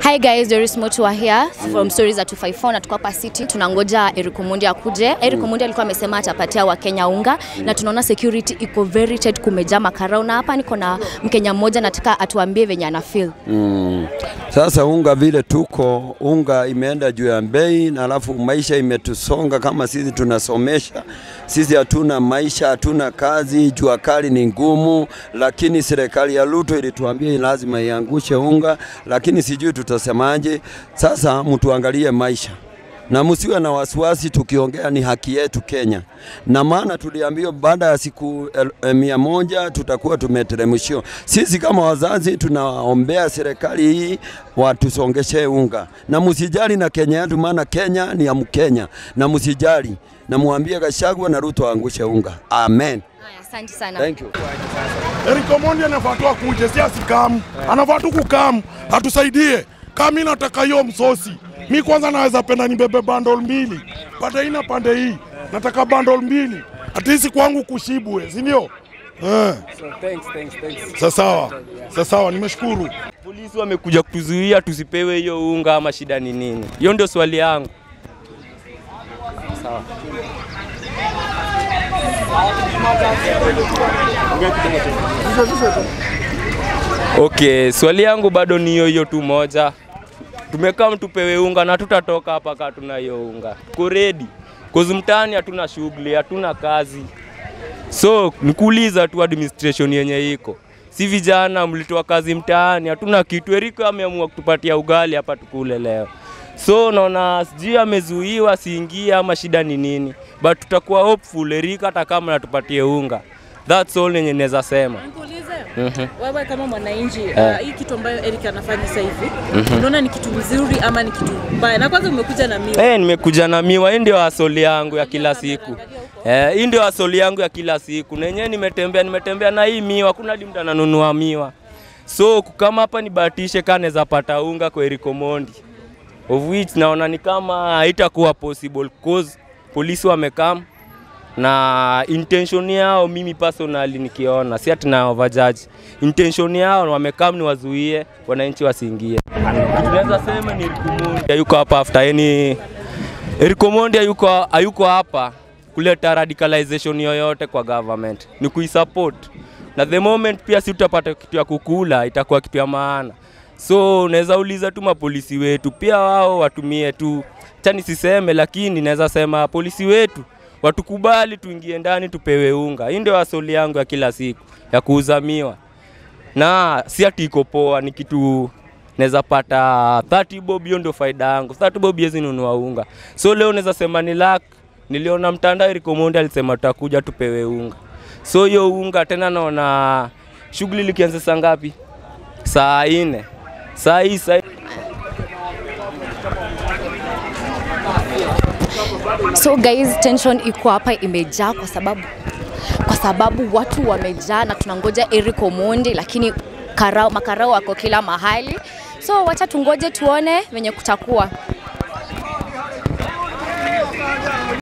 Hi guys, Doris Motua here from Stories at 254 na tuko hapa City. Tunangoja Eric Omondi akuje. Eric Omondi alikuwa amesema atapatia Wakenya unga na tunaona security iko very tight, kumejaa makarau na hapa niko na Mkenya mmoja nataka atuambie venye ana feel. Mm. Sasa unga vile tuko unga imeenda juu ya bei, na alafu maisha imetusonga. Kama sisi tunasomesha, sisi hatuna maisha, hatuna kazi, jua kali ni ngumu, lakini serikali ya Ruto ilituambia lazima iangushe unga, lakini sijui tutasemaje. Sasa mtuangalie maisha na msiwe na wasiwasi, tukiongea ni haki yetu Kenya, na maana tuliambiwa baada ya siku el, e, mia moja tutakuwa tumeteremshiwa. Sisi kama wazazi tunaombea serikali hii watusongeshe unga, na msijali na Kenya yetu, maana Kenya ni ya Mkenya, na msijali na muambie Gachagua na Ruto aangushe unga. Amen. Haya, asante sana. Thank you. Eric Omondi anafaa tu akuje, si asikamu, anafaa tu kukamu atusaidie. Kama mimi nataka hiyo msosi, mi kwanza naweza penda nibebe bundle mbili, pande hii na pande hii, nataka bundle mbili, atisi kwangu kushibwe, si ndio? Eh, Thanks, thanks, thanks. sa sawa, sa sawa, nimeshukuru. Polisi wamekuja kutuzuia tusipewe hiyo unga ama shida ni nini? Hiyo ndio swali yangu. Sawa. Okay, swali yangu bado ni hiyo hiyo tu moja. Tumekaa mtupewe unga na tutatoka hapa kama tuna hiyo unga. Tuko ready. Kozi mtaani hatuna shughuli, hatuna kazi. So nikuuliza tu administration yenye iko, si vijana mlitoa kazi mtaani, hatuna kitu. Eriko ameamua kutupatia ugali hapa tukule leo, so naona sijui amezuiwa siingie ama shida ni nini, but tutakuwa hopeful Eriko hata kama natupatie unga. That's all yenye naweza sema. Nikuulize Mhm. wewe kama mwananchi Eh. uh, hii kitu ambayo Eric anafanya sasa hivi unaona ni kitu mzuri ama ni kitu mbaya? Na kwanza umekuja na miwa Eh, nimekuja na miwa, hii ndio asoli yangu ya kila siku. Eh, hii ndio asoli yangu ya kila siku. Na yenyewe nimetembea nimetembea na hii miwa, kuna hadi mtu ananunua miwa. So kama hapa nibahatishe kama naweza pata unga kwa Eric Omondi. Of which naona ni kama haitakuwa possible cause polisi wamekam na intention yao mimi personally nikiona si ati na overjudge. Intention yao wamekam ni wazuie wananchi wasiingie. Tunaweza sema ni Eric Omondi hayuko hapa after any Eric Omondi hayuko hayuko hapa kuleta radicalization yoyote kwa government, ni kuisupport na the moment pia si tutapata kitu ya kukula, itakuwa kitu ya maana. So unaweza uliza tu mapolisi wetu pia wao watumie tu, cha nisiseme, lakini naweza sema polisi wetu watukubali tuingie ndani tupewe unga. Hii ndio asoli yangu ya kila siku ya kuuza miwa, na si ati iko poa, ni kitu naweza pata 30 bob, hiyo ndio faida yangu. 30 bob hizi nunua unga, so leo naweza sema ni luck. Niliona mtandao Eric Omondi alisema tutakuja tupewe unga, so hiyo unga tena naona shughuli likianza saa ngapi? Saa nne saa hii saa So guys, tension iko hapa imejaa kwa sababu kwa sababu watu wamejaa na tunangoja Eric Omondi, lakini karao, makarao wako kila mahali. So wacha tungoje tuone venye kutakuwa.